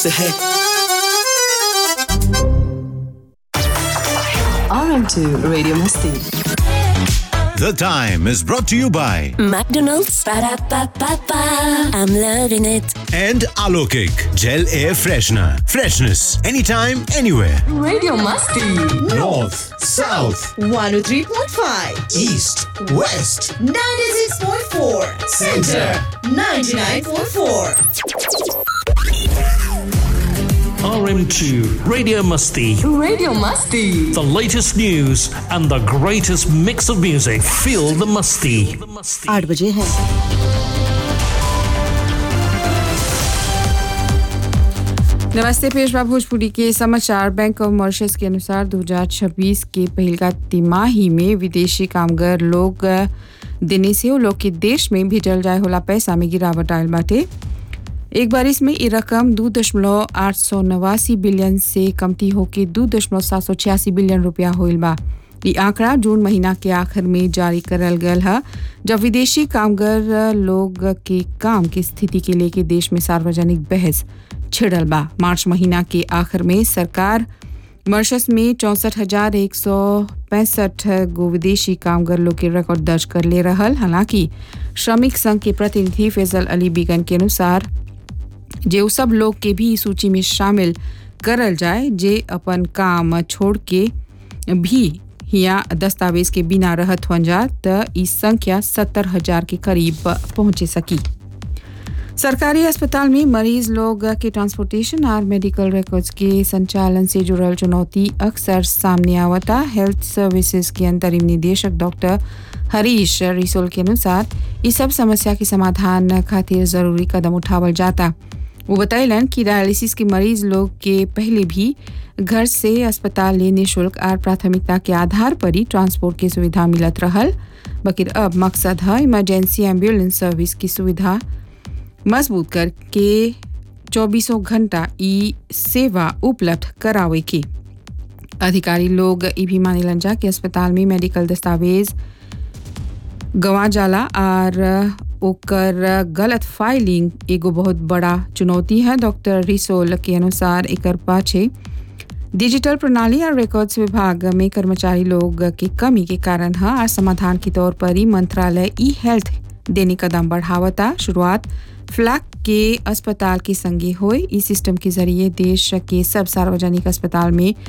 से है RM2 Radio Masti. The Time is brought to you by McDonald's. Ba-da-ba-ba-ba. I'm loving it. and Alokik Gel Air Freshener. Freshness anytime, anywhere. Radio Masti. North, South, 103.5, East, West, 96.4, Center, 99.4. RM2 Radio Musty. Radio Masti. The latest news and the greatest mix of music. Feel the musty. आठ बजे है नमस्ते पेशवा भोजपुरी के समाचार bank of Mauritius के अनुसार 2026 के पहिलका तिमाही में विदेशी कामगार लोग देने से वो लोग के देश में भेजल जाए होला पैसा में गिरावट आयल बाटे एक बार इसमें ये रकम दो दशमलव आठ सौ नवासी बिलियन से कमती होके दो दशमलव सात सौ छियासी बिलियन रुपया होइल बा ये आंकड़ा जून महीना के आखिर में जारी करल गयल है जब विदेशी कामगार लोग के काम की स्थिति के लेके देश में सार्वजनिक बहस छिड़ल बा मार्च महीना के आखिर में सरकार मॉरिशस में चौंसठ हजार एक सौ पैंसठ गो विदेशी कामगार लोग के रिकॉर्ड दर्ज कर ले रहल हालांकि श्रमिक संघ के प्रतिनिधि फैजल अली बीगन के अनुसार जे उ सब लोग के भी इस सूची में शामिल करल जाए जे अपन काम छोड़ के भी हिया दस्तावेज के बिना रहत हुन जा त ई संख्या सत्तर हजार के करीब पहुंचे सकी सरकारी अस्पताल में मरीज लोग के ट्रांसपोर्टेशन और मेडिकल रिकॉर्ड्स के संचालन से जुड़ल चुनौती अक्सर सामने आवता हेल्थ सर्विसेज के अंतरिम निदेशक डॉक्टर हरीश रिसोल के अनुसार इस सब समस्या के समाधान खातिर जरूरी कदम उठावल जाता वो बतैलन कि डायलिसिस के मरीज लोग के पहले भी घर से अस्पताल ले निःशुल्क और प्राथमिकता के आधार पर ही ट्रांसपोर्ट की सुविधा मिलत रहल बकिर अब मकसद है इमरजेंसी एम्बुलेंस सर्विस की सुविधा मजबूत करके चौबीसों घंटा ई सेवा उपलब्ध करावे के अधिकारी लोग ई भी मानेलन जा कि अस्पताल में मेडिकल दस्तावेज गंवा जाला और ओकर गलत फाइलिंग एगो बहुत बड़ा चुनौती है डॉक्टर रिसोल के अनुसार एकर पाछे डिजिटल प्रणाली और रिकॉर्ड्स विभाग में कर्मचारी लोग की कमी के कारण है और समाधान के तौर पर ही मंत्रालय ई हेल्थ देने कदम बढ़ावता शुरुआत फ्लैग के अस्पताल के संगे होए इस सिस्टम के जरिए देश के सब सार्वजनिक अस्पताल में